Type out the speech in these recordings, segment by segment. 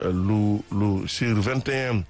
lu lu sur vingt et un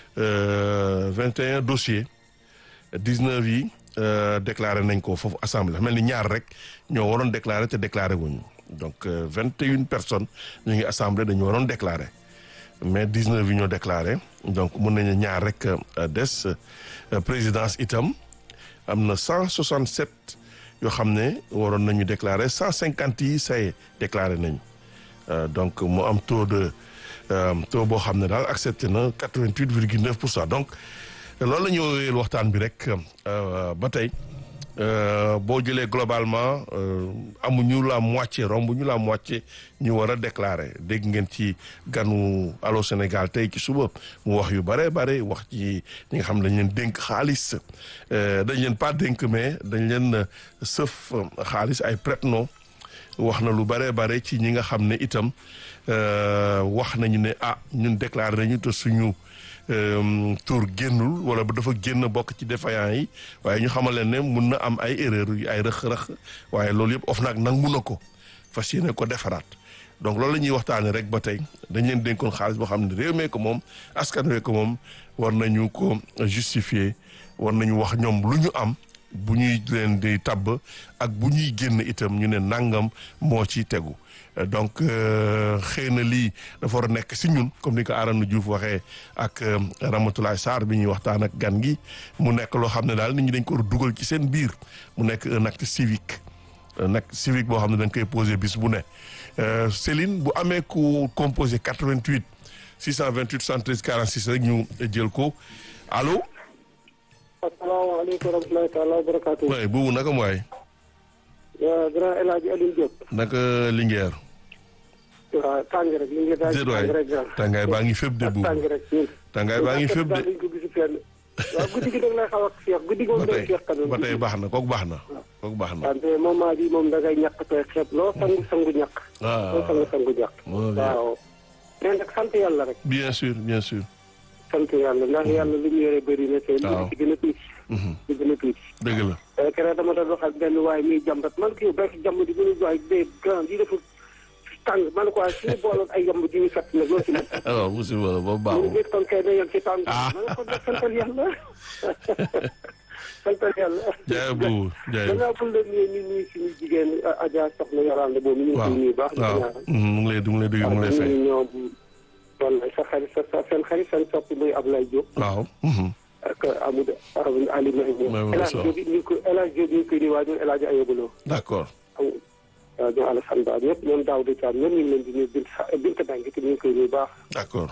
vingt et un dossiers dix-neuf yi déclaré nañ ko foofu assemblée mel ni ñaar rek ñoo waroon déclaré te déclaré wuñu donc vingt et une personnes ñu ngi assemblée dañu waroon déclaré mais dix-neuf yi ñoo déclaré donc mën nañu ñaar rek des présidence itam am na cent soixante-sept yoo xam ne waroon nañu déclaré cent cinquante yi say déclaré nañu donc mu am taux de taux boo xam ne daal accepté na quatre-vingt-huit virgule neuf pour cent donc loolu la ñu woowee waxtaan bi rek ba tey boo jëlee globalement amuñu la moitié romb ñu la moitié ñu war a déclarer dégg ngeen ci ganu Allô Sénégal tey ci suba mu wax yu bare bare wax ci ñi nga xam dañ leen dénk xaalis dañ leen pas dénk mais dañ leen sëf xaalis ay prête-nom wax na lu bare bare ci ñi nga xam ne itam wax nañu ne ah ñun déclaré nañu te suñu tour génnul wala ba dafa génn bokk ci défaillant yi waaye ñu xamal leen ne mun na am ay erreur yu ay rëq-rëq waaye loolu yëpp of nag nangu na ko fas yéene ko defaraat donc loolu la ñuy waxtaanee rek ba tey dañ leen dénkoon xaalis boo xam ne réew mee ko moom askan wee ko moom war nañu ko justifier war nañu wax ñoom lu ñu am bu ñuy leen di tabb ak bu ñuy génn itam ñu ne nangam moo ci tegu donc xëy na lii dafa war a nekk si ñun comme ni ko Arona Diouf waxee ak Ramatoulaye Sarr bi ñuy waxtaan ak gan gi mu nekk loo xam ne daal nit ñi dañ ko war a dugal ci seen biir mu nekk un acte civique un acte civique boo xam ne dañ koy posé bis bu ne Céline bu amee ku composé 88 628 73 46 rek ñu jël ko allo. asalaamaaleykum wa rahmatulahi taala wa barakaatu. waay boobu naka mooy. grand El Hadj Alioune Diop. naka Linguère. waaw tàng rek Linguère daal di tàng rek grand. tàngaay baa ngi fépp de boobu tàng rek ñun. tàngaay baa ngi fépp de. daal ko gis fenn. waaw guddi gi da nga lay xaw a féex guddi gi moom ba day tey féex tamit. ba tey baax na kooku baax na kooku baax na. wante moment bi moom da ngay ñàkk tooy xeeb loo sangu sangu ñàkk. ah loo sangu sangu ñàkk. moo bien. waaw. mais nag sant yàlla rek. bien sûr bien sûr. sant yàlla ndax yàlla li ñu yore bëri na te li waaw. ci gën a tuuti. Mhm. li gën a tuuti. dëgg la. keroog dama doon wax ak benn waaye muy jàmbat man kii béykat jàmm di gën a waay day grand yi dafa tàng man quoi suñu booloon ay yamb di ñu fett nag loolu ci nekk. alors musiba la boobu ñu baaxul. ngi kon kay dañoo ci tàng. Ah. ma ne ko def santal yàlla. santal yàlla. jaay boobu jaay. da ngaa bul la nuyu ñu nuyu suñu jigéen Adja soxna Yorande boobu ñu ngi koy nuyu baax. waaw mu ngi lay mu ngi lay dégg mu ngi lay fay. ñu ñoom wallay sa xarit sa sa seen xarit seen soppi muy Ablaye Diop. waaw. mhm. ak Amadou Arabi Ali Maymoun. Maymoun El Hadj Sow. Diop it ñu ngi ko El Hadj Diop ñu ngi koy nuyu waaye ñoom El Hadj Ayobaloo. d'accord. waaw ñoom Alassane Ba ñëpp ñoom Daouda Thiam ñoom ñu ngi leen di nuyu Bint Bint Bangi te ñu ngi koy nuyu baax. d'accord.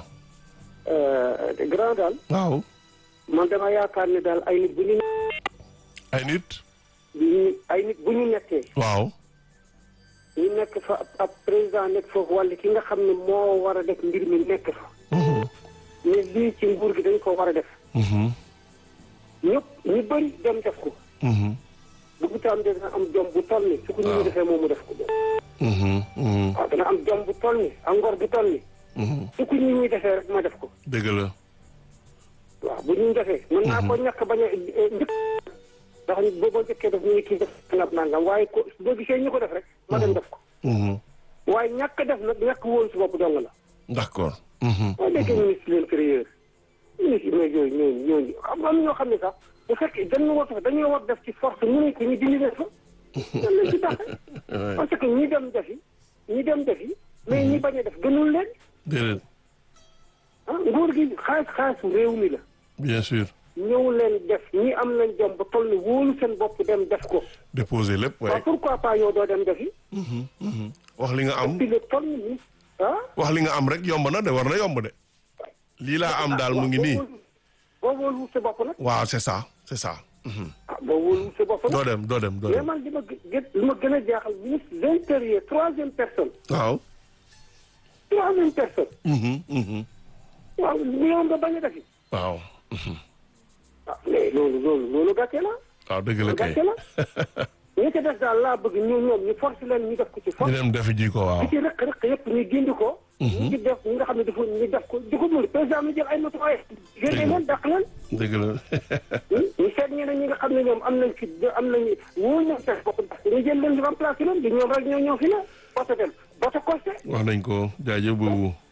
grand daal waaw. man dama yaakaar ne daal ay nit bu ñu ay nit. bu ñu ay nit bu ñu nekkee waaw. ñu nekk fa ab- ab président nekk foofu wala ki nga xam ne moo war a def mbir mi nekk fa Mhm. mais lii ci nguur gi dañ ko war a def Mhm. ñëpp ñu bëri dem def ko Mhm. bu bu taam dina am jom bu toll ni su ko ñu defee moom mu def ko Mhm. Mhm. waaw dana am jom bu toll ni ak ngor bu toll ni Mhm. su ko ñu ñuy defee rek ma def ko dëgg la. waaw bu ñu defee mën naa ko ñàkk bañ a njëkk ndax boo boo njëkkee def ñu ngi kii def nangam nangam waaye ko boo gisee ñu ko def rek ma dem def ko Mhm. waaye ñàkk def nag ñàkk wóolu si bopp dong la d'accord. Mhm. boo déggee ministre de l'intérieur ministre mais yooyu ñooñu ñooñu am am ñoo xam ne sax bu fekkee dañu war a dañoo war def ci force mu ne ko ñu dindi leen fa lan lañ ci taxe Ouais. parce que ñi dem defi ñi dem defi mais ñi bañ a def gënul leen déedéet. ah nguur gi xaalis xaalisu réew mi la bien sûr. ñëw leen def ñi am nañ jom ba toll ni wóolu seen bopp dem def ko déposer lépp waaw waaye. pourquoi pas yow doo dem defi Mhm. Mhm. wax li nga am puis le toll ni ah wax li nga am rek yomb na de war na yomb de. lii laa am daal mu ngi nii. boo wóolu sa bopp nag waaw c'est ça c'est ça. Mhm. ah boo wóolu sa bopp nag doo dem doo dem doo mais dem. man li ma gë li ma gën a jaaxal ministre de l'intérieur troisième personne waaw. troisième personne Mhm. Mhm. waaw ñoom nga bañ a defi waaw. Mhm. ah mais loolu loolu loolu gàcce la waaw dëgg la kay. gàcce la ñi ci des daal laa bëgg ñu ñoom ñu force leen ñu def ko ci ñu force dem defi ji ko waaw. li ci rëq rëq yëpp ñu gindi ko ñu ci def ñi nga xam ne dafa ñu def ko di ko mën président mi jël ay matuwaay génne leen dàq leen dëgg la. ñu seet ñeneen ñi nga xam ne ñoom am nañ fi am nañu wóor nañ seen bopp ndax ñu jël leen di remplacer leen di ñoom rek ñoo ñoo fi ne boto dem boto costé wax nañ ko jaajëf boobu